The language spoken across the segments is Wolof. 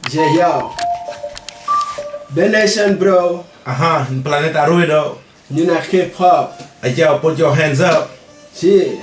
Yeah, yo. The Nation, bro. Aha, in Planeta Ruido. You not hip hop. Hey, yo, put your hands up. Shit.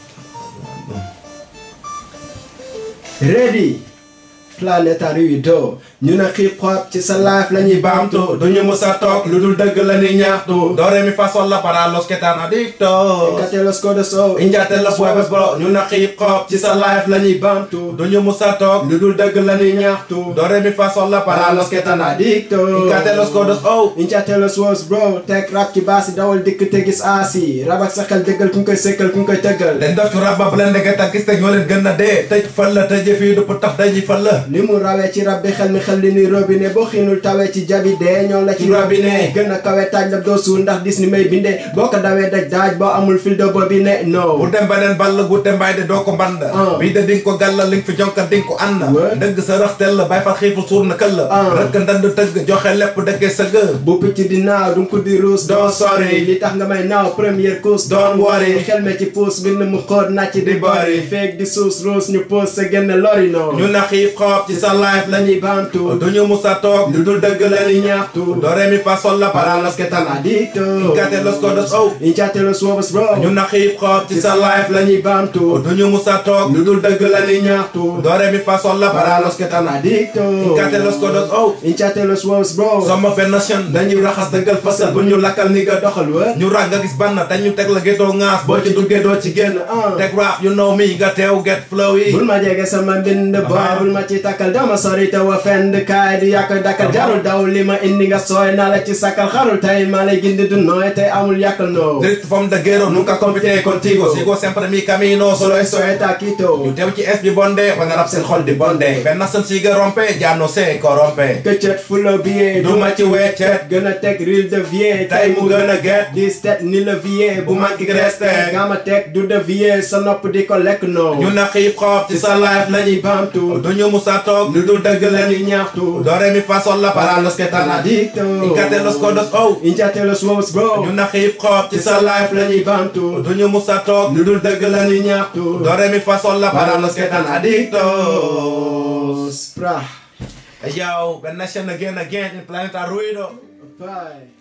Ready. Planeta Ruido. ñu na hip hop ci sa life la ñuy baamtu. duñu musa toog lu dul dëgg la ni ñaxtu. do re mi fa sol la para los que tan adictos. Kate los codos so. Injate los huevos bro ñu na hip hop ci sa life la ñuy baamtu. duñu musa toog lu dul dëgg la ñuy ñaxtu. do re mi fa sol la para los que tan adictos. Injate los codos oh. Injate los woos bro. teg rap ci baasi dawal dikk te gis aasi. rab ak sa xel dëggal ku ñu koy sekkal ku ñu koy tëggal. dañ def ci rab ba bu leen dëgg te gis te ñoo leen gën a dee. tëj fël la tëjee fii du pour tax dañuy fël la. ni mu rawee ci rab bi xel mi xel li ni robinet boo xiinul tawee ci jabi dee ñoo la ci robinet gën a kawe taaj la doo suul ndax dis ni may bindee boo ko dawee daj daaj boo amul fil de bobinet no bu dem beneen ball gu te mbaay de doo ko mband bii de dinga ko gàlla li nga fi jonka dinga ko ànd dëgg sa rëxtel la bay fa xiifu suur na këll rëkk ndand tëgg joxe lépp dëggee sëgg bu picc di naaw du ko di ruus doo sori li tax nga may naaw première course doon wori xel me ci puus bind mu xóot nàcc di bori feeg di suus ruus ñu puus sa génn lori no ñu na xiif xoob ci sa life la ñuy baamtu duñu musa toog lu dul dëgg la ñuy ñaxtu do re mi fa sol la para los que tan adictos Injate los codos oh. Injate los huevos bro ñu na xiif xoob ci sa life la ñuy baamtu duñu musa toog lu dul dëgg la ñuy ñaxtu do re mi fa sol la para los que tan adictos Injate los codos oh. Injate los huevos bro sama benn nation dañuy raxas dëggal fasal bu ñu lakkal ni nga doxal wa ñu rag nga gis bann te ñu teg la gétoo ŋaas boo ci duggee doo ci génn teg rap you know me nga teew get flow yi bul ma jege sama mbind boy bul ma ci takkal dama sori te wa fend kaay di yàq dakkal jarul daw li ma indi nga sooy naa la ci sakkal xarul tey maa lay gindi du nooy tey amul yàkkal noo Drift from the ghetto nunca compite contigo sigo sempre mi camino solo esto es taquito ñu teew ci es bi bonde wana rap seen xol di bonde benn nation si nga rompe ya no se corrompe këccët fulo billet du ma ci weccet gën a teg ril de vie tey mu gën a get di stet ni le vie bu manki reste nga ma teg du de vie sa nopp di ko lekk noo ñu na xiif xoob ci sa life la ñuy baamtu du ñu musa toog lu dul dëgg la ñuy ñaxtu do re mi fa sol la para los que tan adictos Injate los codos oh. Injate los huevos bro ñu na xiif xoob ci sa life la ñuy baamtu du ñu musa toog lu dul dëgg la ñuy ñaxtu do re mi fa sol la para los que tan adictos Pra. Hey yo, Ben Nation again again in Planeta Ruido. Bye.